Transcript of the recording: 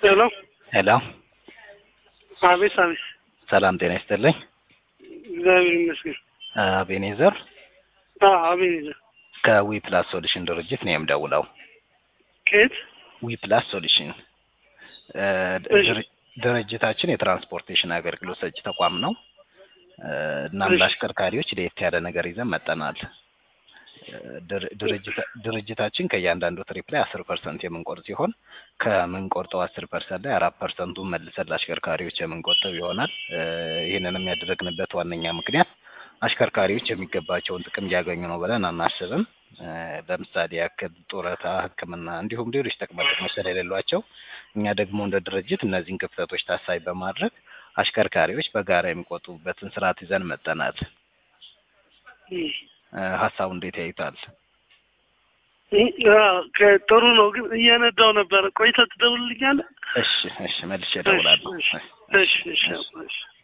ሄሎ ሄሎ አቤት አቤት ሰላም ጤና ይስጥልኝ። እግዚአብሔር ይመስገን አቤኔዘር አዎ አቤኔዘር ከዊ ፕላስ ሶሉሽን ድርጅት ነው የምደውለው። ከየት ዊ ፕላስ ሶሉሽን እ እሺ። ድር- ድርጅታችን የትራንስፖርቴሽን አገልግሎት ሰጪ ተቋም ነው። እ እናም እሺ። ለአሽከርካሪዎች ለየት ያለ ነገር ይዘን መጠናል። እ ድር- ድርጅታ- ድርጅታችን ከእያንዳንዱ ትሪፕ ላይ አስር ፐርሰንት የምንቆርጥ ሲሆን ከምንቆርጠው አስር ፐርሰንት ላይ አራት ፐርሰንቱን መልሰን ለአሽከርካሪዎች የምንቆጥብ ይሆናል። እ ይህንንም ያደረግንበት ዋነኛ ምክንያት አሽከርካሪዎች የሚገባቸውን ጥቅም እያገኙ ነው ብለን አናስብም። እ ለምሳሌ ያክል ጡረታ፣ ሕክምና እንዲሁም ሌሎች ጥቅማ ጥቅሞች ስለሌሏቸው እኛ ደግሞ እንደ ድርጅት እነዚህን ክፍተቶች ታሳቢ በማድረግ አሽከርካሪዎች በጋራ የሚቆጥቡበትን ስርዓት ይዘን መጠናል። እም። እ ሀሳቡ እንዴት ያዩታል? እም፣ አዎ፣ ከ- ጥሩ ነው ግን እየነዳው ነበረ። ቆይተህ ትደውልልኛለህ? እሺ እሺ መልሼ እደውላለሁ። እሺ እሺ እሺ እሺ